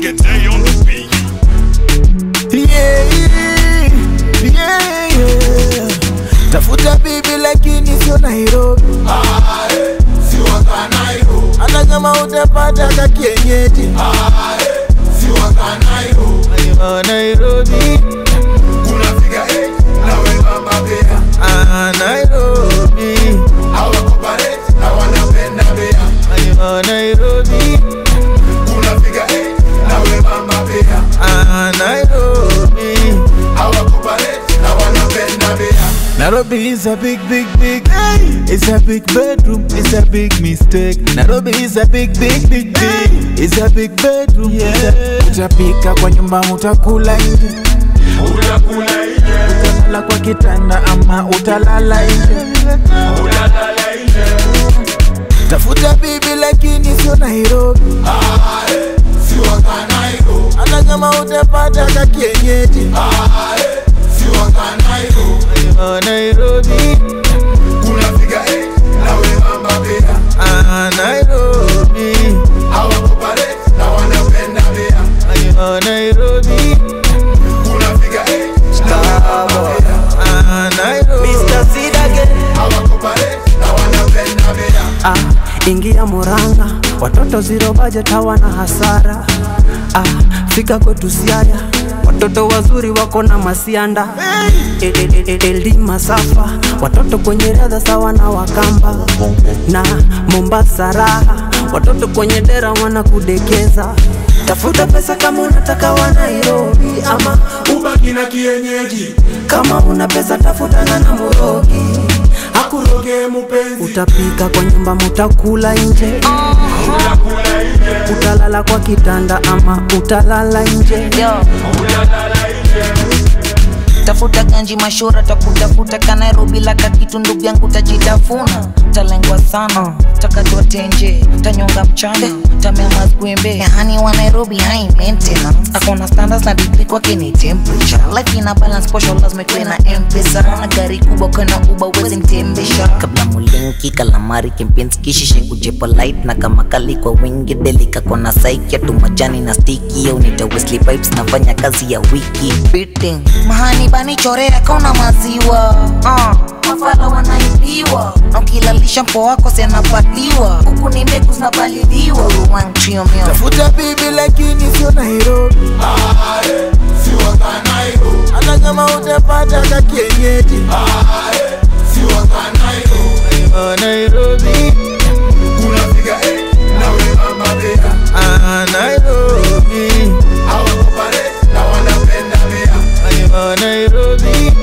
Day on the beat. yeah, yeah, yeah. Tafuta bibi lakini sio Nairobi, hata kama utapata ka kienyeji Wa Nairobi, ah, Nairobi, wa Nairobi, ah, Nairobi. Nairobi is a big, big, big. It's a big bedroom. It's a big mistake. Nairobi is a big, big, big, big. It's a big bedroom. Yeah. Utapika kwa nyumba, utakula nje, utalala kwa kitanda ama utalala nje. Tafuta bibi lakini sio Nairobi, hata kama utapata ka kienyeji Wa Nairobi, ah, Nairobi, wa Nairobi, ah, Nairobi. Mr. Sid again. Ah, ingia Murang'a, watoto zero budget hawana hasara. Ah, fika kwetu Siaya, watoto wazuri wako na masianda. El- el- el- Elima safa, watoto kwenye riadha sawa na Wakamba na Mombasa raha, watoto kwenye dera wanakudekeza. Tafuta pesa kama unataka wa Nairobi ama ubaki na kienyeji kama una pesa tafutana na Murogi akuroge mupenzi Utapika kwa nyumba, mutakula nje, utalala kwa kitanda ama utalala nje. Yo. tafuta ganji mashura takutafuta ka nairobi laka kitu ndugu yangu tajitafuna talengwa sana takatwa tenje tanyonga mchana tamea mazgwembe yani wa nairobi high maintenance akona standards na degree kwake ni temperature life ina balance posho lazima ikuwe na mpesa na gari kubwa kwena uba uwezi mtembesha kabla mulinki kalamari kimpinski kishishe kujepo light na kama kali kwa wingi delika kona saiki tu majani na stiki au nita Wesley pipes nafanya kazi ya wiki beating mahani bani chorea kauna maziwa uh. mafala wanaibiwa na ukilalisha mpo wako sianapatiwa huku ni mbegu zinapaliliwa wanchiomio Tafuta bibi lakini sio Nairobi, hata kama utapata ka kienyeji Wa Nairobi, ah, Nairobi, wa Nairobi,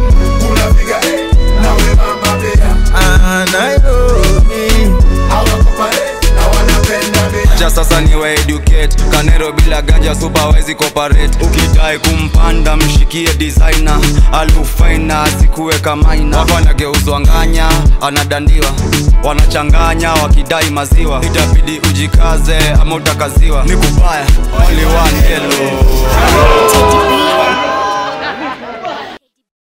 ah, Nairobi. cha sasa ni wa educate kanero bila ganja superwezi cooperate ukidai kumpanda mshikie designer alufaina asikuweka maina watu wanageuzwa nganya anadandiwa wanachanganya wakidai maziwa itabidi ujikaze ama utakaziwa ni kubaya only one hello